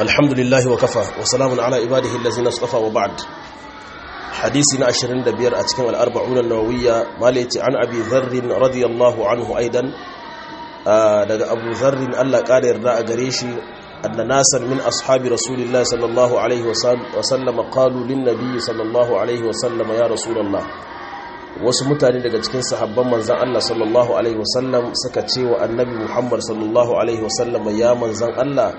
الحمد لله وكفى وسلام على عباده الذين اصطفى وبعد حديثنا عشرين دبير أتكلم الأربعون النووية مالتي عن أبي ذر رضي الله عنه أيضا daga abu zarrin allah ƙara yarda a gare shi anna nasan min ashabi rasulillah sallallahu alaihi wasallam qalu lin nabiy sallallahu alaihi wasallam ya rasulullah wasu mutane daga cikin sahabban manzan allah sallallahu alaihi wasallam suka ce wa annabi muhammad sallallahu alaihi wasallam ya manzan allah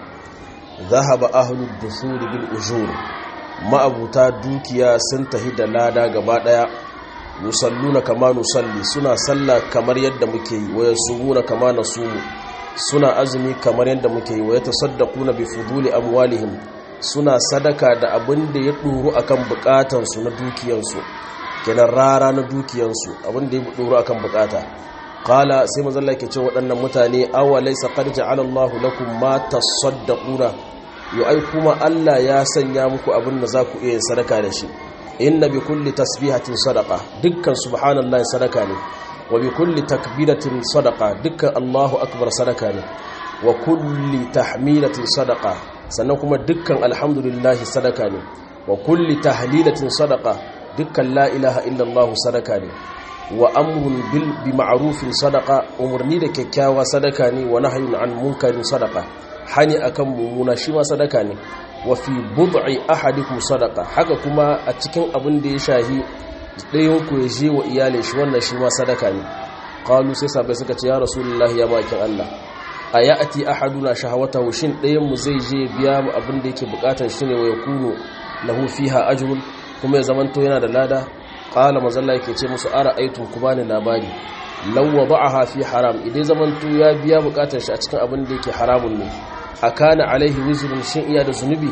zahaba ahlud dusur bil ujur ma'abuta dukiya sun tahi da lada gaba daya yusalluna kama nusalli suna sallah kamar yadda muke yi waya sumuna kama nasumu suna azumi kamar yadda muke yi waya tasaddaquna bi fuduli amwalihim suna sadaka da abin da ya duru akan bukatan su na dukiyan su kenan rara na dukiyan su abin da ya duru akan bukata qala sai manzo Allah yake ce waɗannan mutane awa laysa qad ja'ala Allahu lakum ma tasaddaquna yu ai kuma Allah ya sanya muku abin da za ku iya sadaka da shi inna bi kulli tasbihatin sadaqa dukkan subhanallahi sadaka ne wa bi kulli takbiratin sadaqa dukkan Allahu akbar sadaka ne wa kulli tahmilatin sadaqa sannan kuma dukkan alhamdulillahi sadaka ne wa kulli tahlilatin sadaqa dukkan la ilaha illallah sadaka ne wa amrun bil bi ma'rufin sadaqa umurni da kyakkyawa sadaka ne wa nahyun an munkarin sadaqa hani akan mumuna shi ma sadaka ne wa fi bud'i ahadikum sadaqa haka kuma a cikin abin da ya shahi ɗayan ku ya je wa iyalin shi wannan shi ma sadaka ne qalu sai sabai suka ce ya rasulullahi ya bakin Allah ayati ahaduna shahawatahu shin ɗayan mu zai je biya mu abin da yake bukatar shi ne wa yakunu lahu fiha ajrun kuma ya zamanto yana da lada qala mazalla yake ce musu ara aitum ku bani labari law wada'aha fi haram idan zamanto ya biya bukatar shi a cikin abin da yake haramun ne akana alaihi wizrun shin iya da zunubi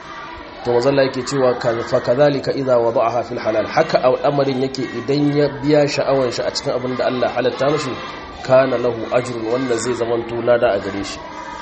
to mazalla yake cewa fa kadhalika idza wada'aha fil halal haka al'amarin yake idan ya biya sha'awan shi a cikin abin da Allah halatta mishi kana lahu ajrun wanda zai zaman to lada a gare shi